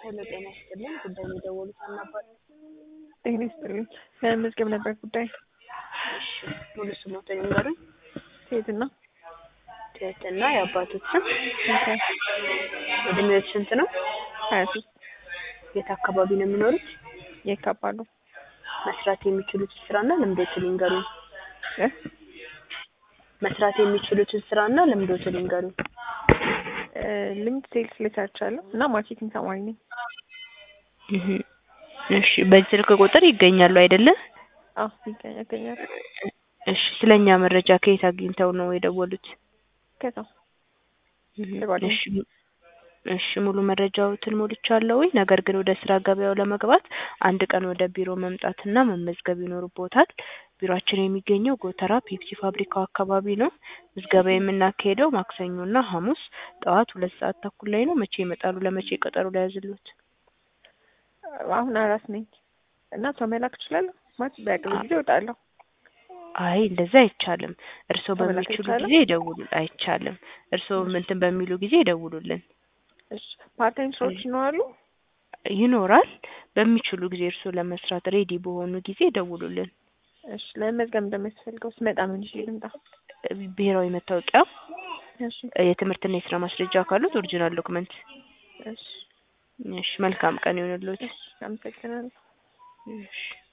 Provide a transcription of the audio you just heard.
ሄሎ ጤና ይስጥልኝ። ጉዳይ ነው የደወሉት አናባል። ጤና ይስጥልኝ። ለመመዝገብ ነበር ጉዳይ። እሺ ሙሉ ስሞትን ይንገሩኝ። ሴትና ትህትና የአባቶት ስም፣ ኦኬ እድሜዎች ስንት ነው? ሀያ ሶስት የት አካባቢ ነው የሚኖሩት? የካባሉ መስራት የሚችሉትን ስራና ልምዶትን ይንገሩኝ። እ መስራት የሚችሉትን ስራና ልምዶትን ይንገሩኝ። እ ልምድ ሴልስ ላይ ሰርቻለሁ እና ማርኬቲንግ ተማሪ ነኝ። እህ እሺ በዚህ ስልክ ቁጥር ይገኛሉ አይደለ? አዎ ይገኛል ይገኛል። እሺ ስለኛ መረጃ ከየት አግኝተው ነው የደወሉት? ከዛ እህ ለጓደኛ። እሺ እሺ ሙሉ መረጃዎትን ሞልቻለሁ። ነገር ግን ወደ ስራ ገበያው ለመግባት አንድ ቀን ወደ ቢሮ መምጣትና መመዝገብ ይኖርቦታል። ቢሮአችን የሚገኘው ጎተራ ፔፕሲ ፋብሪካው አካባቢ ነው። ምዝገባ የምናካሄደው ማክሰኞና ሐሙስ ጠዋት ሁለት ሰዓት ተኩል ላይ ነው። መቼ ይመጣሉ? ለመቼ ቀጠሮ ላይ ያዝሉት? አሁን አራስ ነኝ እና ሰው መላክ እችላለሁ ማለት በቅርብ ጊዜ እወጣለሁ። አይ እንደዛ አይቻልም። እርስዎ መላክ በሚችሉ አይቻልም? ጊዜ ይደውሉ። አይቻልም። እርስዎ እንትን በሚሉ ጊዜ ይደውሉልን። እሺ ፓርታይም ስራዎች ይኖራሉ? ይኖራል። በሚችሉ ጊዜ እርስዎ ለመስራት ሬዲ በሆኑ ጊዜ ይደውሉልን። እሺ ለመመዝገብ እንደሚያስፈልገው ስመጣ ምን ይዤ ልምጣ? ብሔራዊ መታወቂያ፣ እሺ የትምህርትና የስራ ማስረጃ ካሉት ኦሪጂናል ዶክመንት። እሺ እሺ መልካም ቀን ይሁንልዎት። እሺ አመሰግናለሁ። እሺ